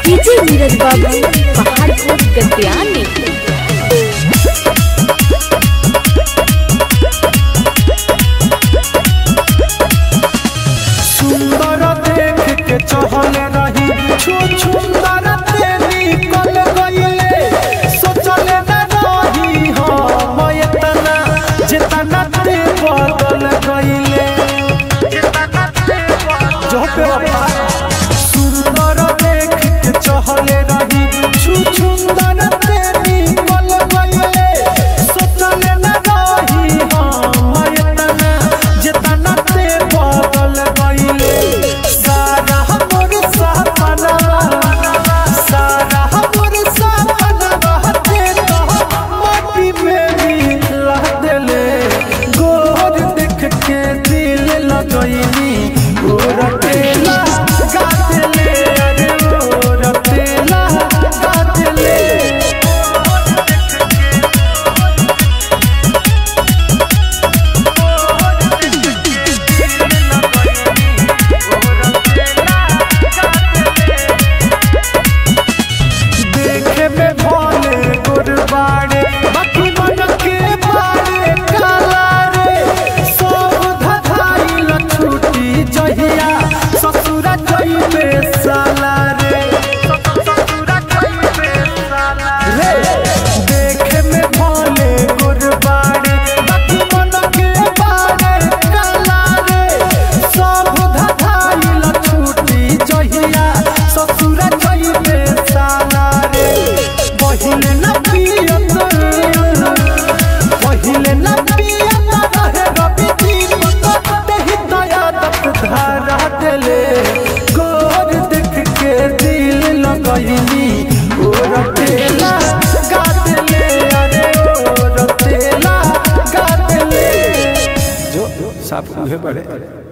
DJ Neeraj बाबू पहाड़पुर गद्यानी सुंदर देख के चहल रही छु सुंदर ते निकल गईले सोचले न रही हम एतना जितना ते बदल गईले जो पे बाबा सुंदर देख के चहल रही छु सुंदर ते निकल गईले सोचले न रही हम एतना जितना ते बदल गईले सारा हमर सपना सारा हमर सपना ते तो माटी में मिला देले गोर देख के दिल लगईनी गोर तेला गातले अरे गोर तेला गातले देखे में भोले गुरबाड़े बाकी मन के बारे काला रे सब धधाइल छुट्टी जहिया ससुरा जइबे साला रे रे देखे में भोले गुरबाड़े बाकी मन के बारे काला रे सब धधाइल छुट्टी जहिया ससुरा जइबे साला रे पहिले न पियत पहिले न पियत रहे रवि दीपक देहि दयादत धारा देले गोर देख के दिल लगैनी ओ रतेला गातले अरे ओ रतेला गातले जो साफ उहे बड़े